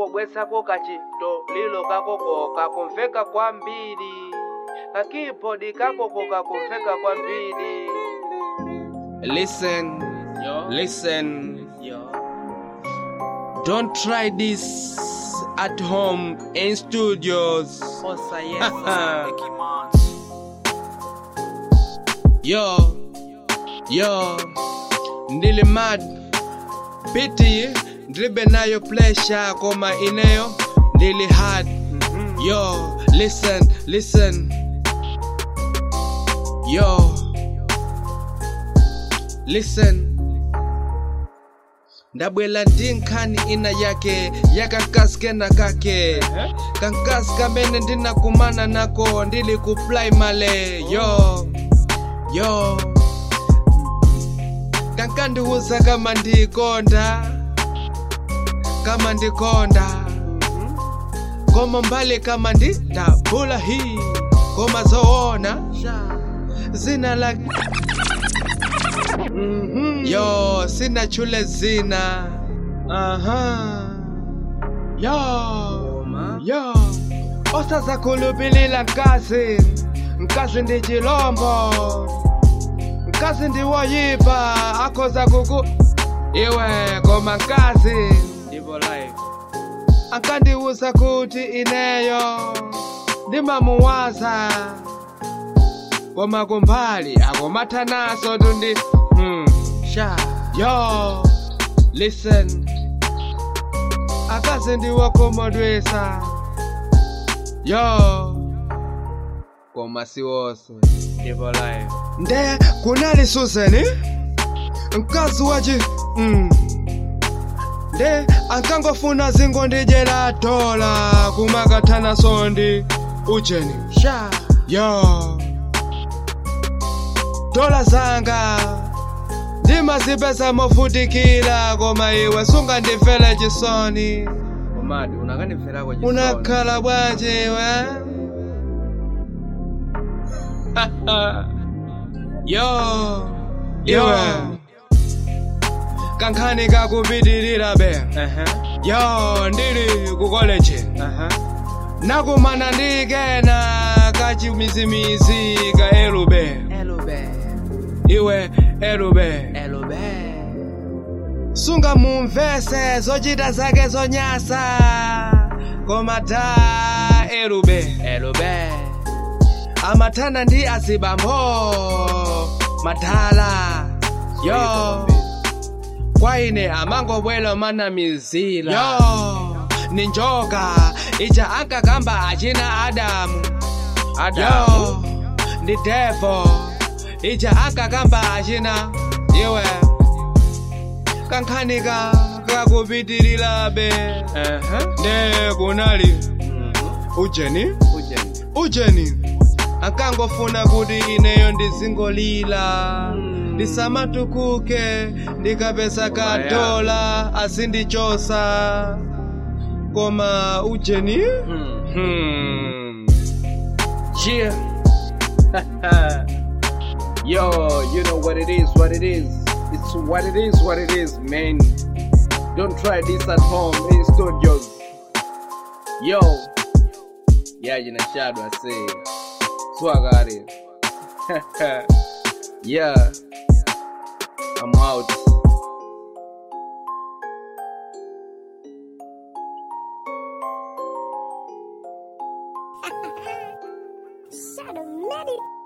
kungobwesako kachito lilo kakoko kakumveka kwambiri kakibodi kakoko kakumveka kwambiri listen Yo. listen Yo. don't try this at home in studios Osa yes. yo yo ndili mad piti ndilibe nayo pressure koma ineyo ndili hard yo listen listen yo listen ndabwela ndi nkhani ina yake yakakaskena kake kankasi kamene ndinakumana nako ndili ku primary yo yo kankandiwuza kama ndikonda kama ndikonda koma mbali kama ndi ndabula hii koma zoona zina la yo sina chule zina aha yo yo osaza khulubilila nkazi nkazi ndi chilombo nkazi ndi woyipa akhoza kuku iwe koma nkazi Ivo life. akandiwuza kuti ineyo ndimamuwaza koma kumbali akomathanaso tundi hmm. Sha. yo listen akazi ndiwakhomodwesa yo koma siwonse Ivo life. nde kunali suseni mkazi wachi mm. nde ankangofuna zingondijera dola kumakathana sondi ujeni Sha. yo dola zanga ndimazipeza movutikira koma iwe sungandimvera chisoni Omadi unakanimverako chisoni. unakhala bwanji iwe yo iwe kankhani kakupitirira be Ehe. yo ndili ku college Aha. nakumana ndi kena kachimizimizi ka elube Elube. iwe elube Elube. sunga mumvese zochita zake zonyasa koma da elube Elube. amathana ndi azibambo madala yo kwa ine amangobwela manamizila yo ni njoka ija ankakamba achina adamu yo ndi devo ija ankakamba achina iwe kankhanika kakupitirirabe Ehe. nde kunali Mhm. ujeni Ujeni. ujeni ankangofuna kuti ineyo ndizingolila Mm. ndisamatukuke ndikapeza ka Aya. dola azindichosa koma ujeni Hmm. hmm. Yeah. Yo, you know what it is, what it is. It's what it is, what it is, man. Don't try this at home in studios. Yo. Yeah, you know, shadow, I say. Swag at it. yeah. I'm out. Shadow Medic.